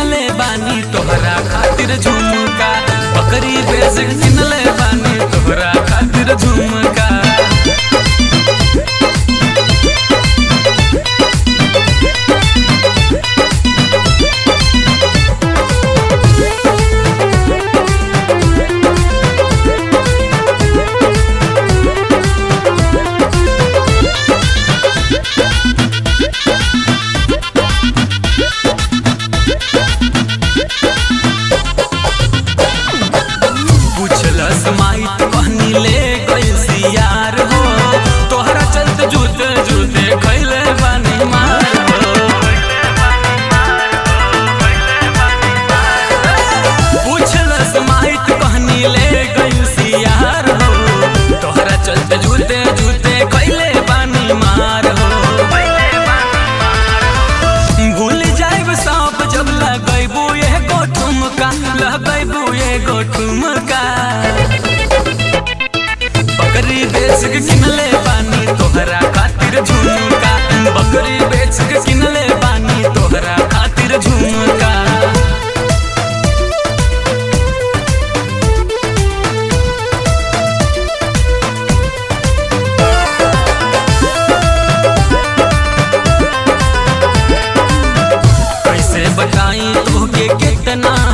किनले बानी तोहरा खातिर झुमका बकरी बेच के किनले बानी तोहरा खातिर झुमका पूछलस माइट कहनी ले गइल सियार हो तोहरा चलते जूते जूते खैले बानी मार हो पूछलस माइट कहनी ले गइल सियार हो तोहरा चलते जूते जूते खैले बानी मार हो भूल जाइब सब जब लगैबू एगो ठुमका लगैबू एगो ठुमका बकरी बेच के किनले बानी तोहरा खातिर झुमका बकरी बेच के किनले बानी तोहरा खातिर झुमका कैसे बताई तोहके कितना